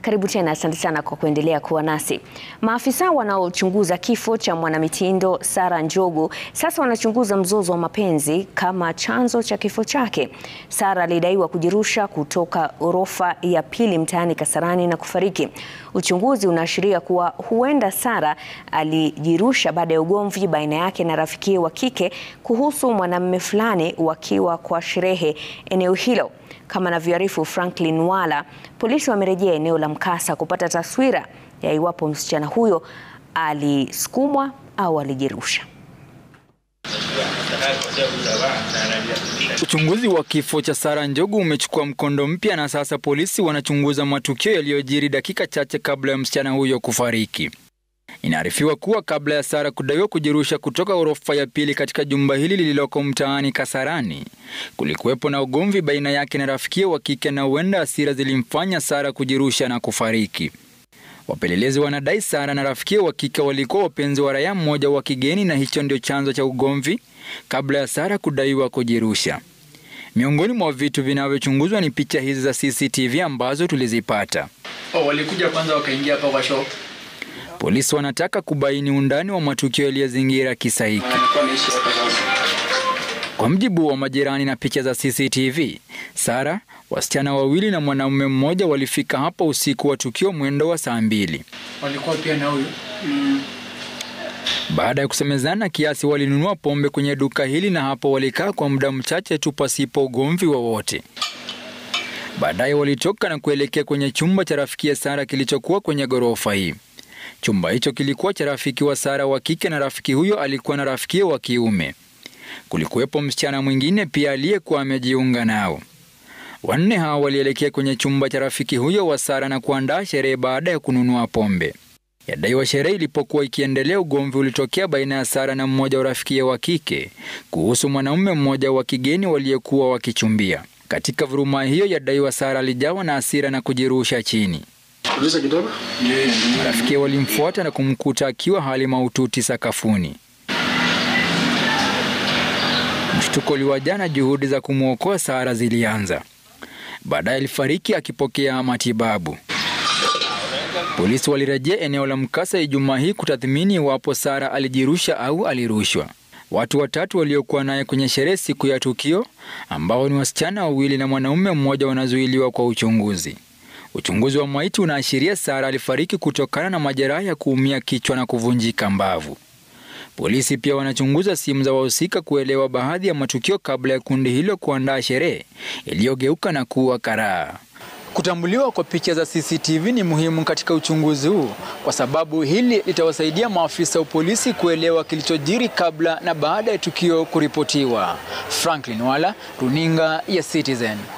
Karibu tena, asante sana kwa kuendelea kuwa nasi. Maafisa wanaochunguza kifo cha mwanamitindo Sarah Njogu sasa wanachunguza mzozo wa mapenzi kama chanzo cha kifo chake. Sarah alidaiwa kujirusha kutoka ghorofa ya pili mtaani Kasarani na kufariki. Uchunguzi unaashiria kuwa huenda Sarah alijirusha baada ya ugomvi baina yake na rafikiye wa kike kuhusu mwanamume fulani wakiwa kwa sherehe eneo hilo. Kama anavyoarifu Franklin Wala, polisi wamerejea eneo la mkasa kupata taswira ya iwapo msichana huyo alisukumwa au alijirusha. Uchunguzi wa kifo cha Sarah Njogu umechukua mkondo mpya na sasa polisi wanachunguza matukio yaliyojiri dakika chache kabla ya msichana huyo kufariki. Inaarifiwa kuwa kabla ya Sarah kudaiwa kujirusha kutoka ghorofa ya pili katika jumba hili lililoko mtaani Kasarani, kulikuwepo na ugomvi baina yake na rafikie wa kike na huenda hasira zilimfanya Sarah kujirusha na kufariki. Wapelelezi wanadai Sarah na rafikie wa kike walikuwa wapenzi wa raia mmoja wa kigeni na hicho ndio chanzo cha ugomvi kabla ya Sarah kudaiwa kujirusha. Miongoni mwa vitu vinavyochunguzwa ni picha hizi za CCTV ambazo tulizipata. Oh, walikuja kwanza wakaingia hapa kwa shop. Polisi wanataka kubaini undani wa matukio yaliyozingira kisa hiki. Kwa mjibu wa majirani na picha za CCTV, Sarah, wasichana wawili na mwanamume mmoja walifika hapa usiku wa tukio mwendo wa saa mbili. Walikuwa pia na huyu. Baada ya kusemezana kiasi, walinunua pombe kwenye duka hili na hapo walikaa kwa muda mchache tu pasipo ugomvi wowote. Baadaye walitoka na kuelekea kwenye chumba cha rafiki ya Sarah kilichokuwa kwenye ghorofa hii. Chumba hicho kilikuwa cha rafiki wa Sarah wa kike na rafiki huyo alikuwa na rafiki wa kiume. Kulikuwepo msichana mwingine pia aliyekuwa amejiunga nao. Wanne hao walielekea kwenye chumba cha rafiki huyo wa Sarah na kuandaa sherehe baada ya kununua pombe. Yadaiwa sherehe ilipokuwa ikiendelea, ugomvi ulitokea baina ya Sarah na mmoja wa rafikiye wa kike kuhusu mwanaume mmoja wa kigeni waliyekuwa wakichumbia. Katika vuruma hiyo, yadaiwa Sarah alijawa na hasira na kujirusha chini. Marafiki walimfuata na kumkuta akiwa hali mahututi sakafuni. Mshtuko uliwajaa na juhudi za kumwokoa Sarah zilianza. Baadaye alifariki akipokea matibabu. Polisi walirejea eneo la mkasa Ijumaa hii kutathmini iwapo Sarah alijirusha au alirushwa. Watu watatu waliokuwa naye kwenye sherehe siku ya tukio, ambao ni wasichana wawili na mwanaume mmoja, wanazuiliwa kwa uchunguzi. Uchunguzi wa maiti unaashiria Sarah alifariki kutokana na majeraha ya kuumia kichwa na kuvunjika mbavu. Polisi pia wanachunguza simu za wahusika kuelewa baadhi ya matukio kabla ya kundi hilo kuandaa sherehe iliyogeuka na kuwa karaa. Kutambuliwa kwa picha za CCTV ni muhimu katika uchunguzi huu kwa sababu hili litawasaidia maafisa wa polisi kuelewa kilichojiri kabla na baada ya tukio kuripotiwa. Franklin Wala, Runinga ya Citizen.